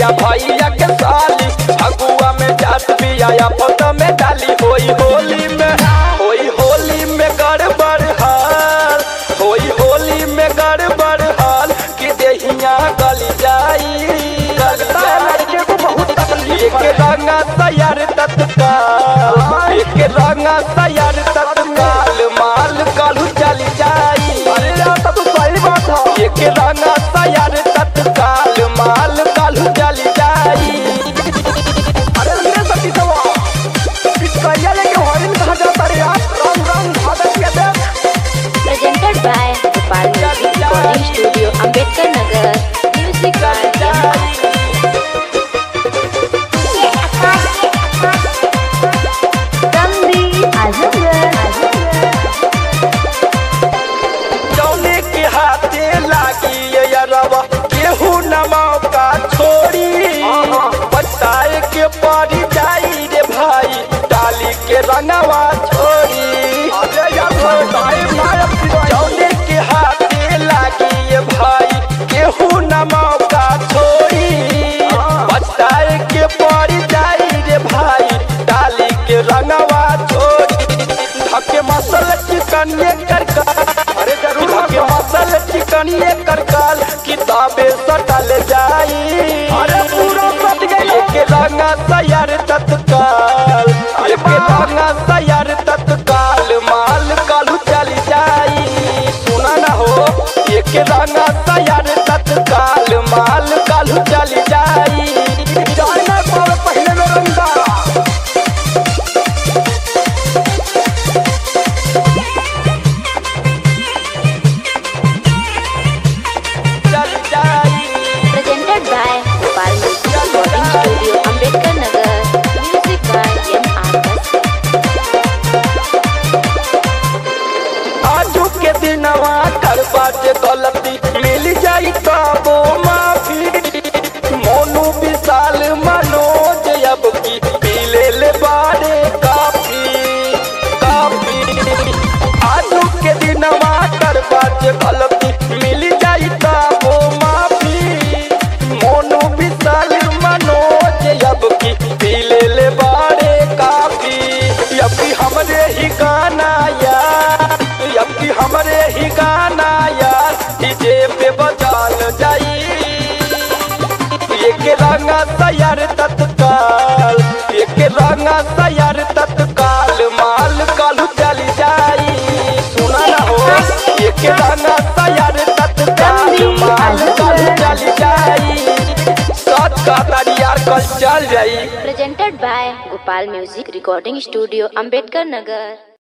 भैया के साली फगुआ में जात बिया आपत में डाली होई होली में होई होली में गड़बड़ हाल होई होली में गड़बड़ हाल कि देहिया गल जाई गल जाई को बहुत एक रंगा तैयार तत्काल एक रंगा तैयार तत्काल माल कालू चली जाई अरे यार तब तो सही बात है एक रंगा तैयार तत्काल माल कालू चली जाई अरे मेरे सती सवा पिचकैया लेके होइल कहाँ जाता रे यार रंग रंग भादक के देख presented by Gopal Music Recording Studio, Ambedkar Nagar. Music by M. Ramli Azamgar. जौने के हाथे लागी ये अरवा केहू न मौका छोड़ी बताए के पड़ी जाई रे भाई डाली के रंगवा छोड़ी अरे यार बताए नायक सिवाय जौने के हाथे लागी ये भाई केहू न मौका छोड़ी बताए के पड़ी जाई रे भाई डाली के रंगवा छोड़ी धके मसल चिकनिए करका अरे जरूर के मसल चिकनिए करकाल किताबे सटल जाई अरे पूरा सट गई एक रंगा तैयार तत्काल एक रंगा तैयार तत्काल माल कालू चली जाई सुना ना हो एक रंगा तैयार तत्काल माल कालू चली जाई जाए ना पावे पहले में रंगदारा चली जाई Presented by Gopal Music Recording Studio, Ambedkar Nagar. Music by M. R. Bhaskar. आजू के दिनवा करबा जे गलती मिल जाई तबो माफी मोनू विशाल मनोज अब की पी ले ले बारे काफी काफी आजू के दिनवा करबा जे गलती मिल जाई तबो माफी मोनू विशाल मनोज अब की पी ले ले बारे काफी अब की हमरे ही गाना यार अब की हमरे ही गाना यार डीजे पे बजाल जाई एक रंगा तैयार तत्काल एक रंगा तैयार तत्काल माल कालू चली जाई सुना ना हो एक रंगा तैयार तत्काल माल कालू चली जाई सच का यार कल चल जाई Presented by Gopal Music Recording Studio, Ambedkar Nagar.